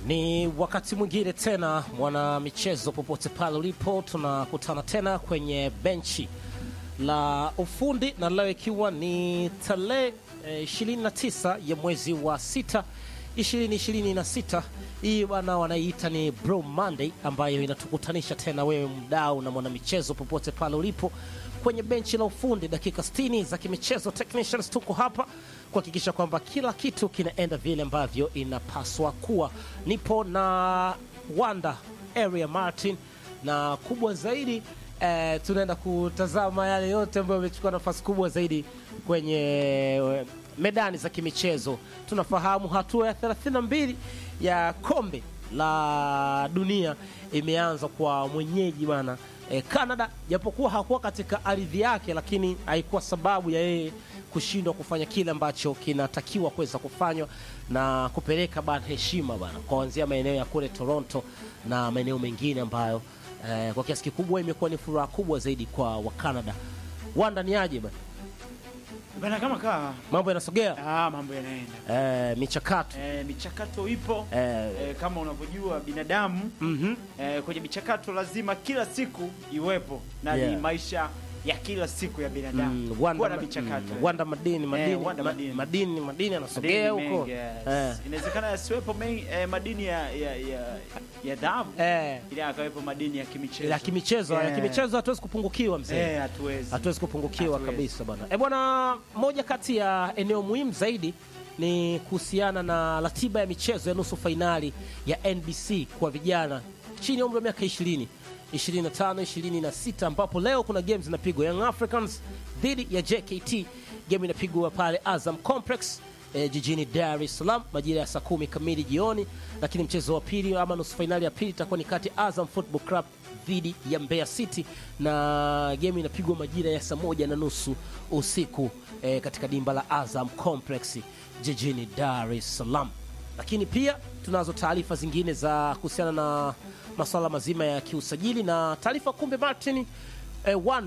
Ni wakati mwingine tena, mwana michezo, popote pale ulipo, tunakutana tena kwenye benchi la ufundi, na leo ikiwa ni tarehe eh, 29 ya mwezi wa sita 2026. Hii bwana wanaiita ni Bro Monday, ambayo inatukutanisha tena wewe mdau na mwanamichezo popote pale ulipo kwenye benchi la ufundi, dakika 60 za kimichezo. Technicians tuko hapa kuhakikisha kwamba kila kitu kinaenda vile ambavyo inapaswa kuwa. Nipo na Wanda Area Martin, na kubwa zaidi eh, tunaenda kutazama yale yote ambayo yamechukua nafasi kubwa zaidi kwenye eh, medani za kimichezo. Tunafahamu hatua ya 32 ya kombe la dunia imeanza kwa mwenyeji bwana eh, Canada, japokuwa hakuwa katika ardhi yake, lakini haikuwa sababu ya yeye kushindwa kufanya kile ambacho kinatakiwa kuweza kufanywa na kupeleka bana heshima bana kuanzia maeneo ya kule Toronto na maeneo mengine ambayo eh, kwa kiasi kikubwa imekuwa ni furaha kubwa zaidi kwa Wakanada. Wanda ni aje bana, Bana kama kaa mambo yanasogea ah, mambo yanaenda eh, michakato eh, michakato ipo eh, eh, kama unavyojua binadamu mhm. eh, kwenye michakato lazima kila siku iwepo na Yeah. ni maisha ya kila siku ya binadamu Mm, kuwa Wanda, na ma- michakato mm, Wanda madini madini Wanda ma- madini. madini madini anasogea Madini huko mengi, yes. eh, inawezekana yasiwepo mengi eh, madini ya ya ya, ya dhahabu eh, ili akawepo madini ya kimichezo ya kimichezo ya Yeah. kimichezo hatuwezi kupungukiwa mzee eh, hatuwezi hatuwezi kupungukiwa Hatuwezi. kabisa bwana. E bwana, moja kati ya eneo muhimu zaidi ni kuhusiana na ratiba ya michezo ya nusu fainali ya NBC kwa vijana chini ya umri wa miaka 20 25 26, ambapo leo kuna games zinapigwa Young Africans dhidi ya JKT. Game inapigwa pale Azam Complex eh, jijini Dar es Salaam majira ya saa kumi kamili jioni, lakini mchezo wa pili ama nusu fainali ya pili itakuwa ni kati ya Azam Football Club dhidi ya Mbeya City na game inapigwa majira ya saa moja na nusu usiku eh, katika dimba la Azam Complex jijini Dar es Salaam. Lakini pia tunazo taarifa zingine za kuhusiana na masuala mazima ya kiusajili na taarifa kumbe Martin eh, Wanda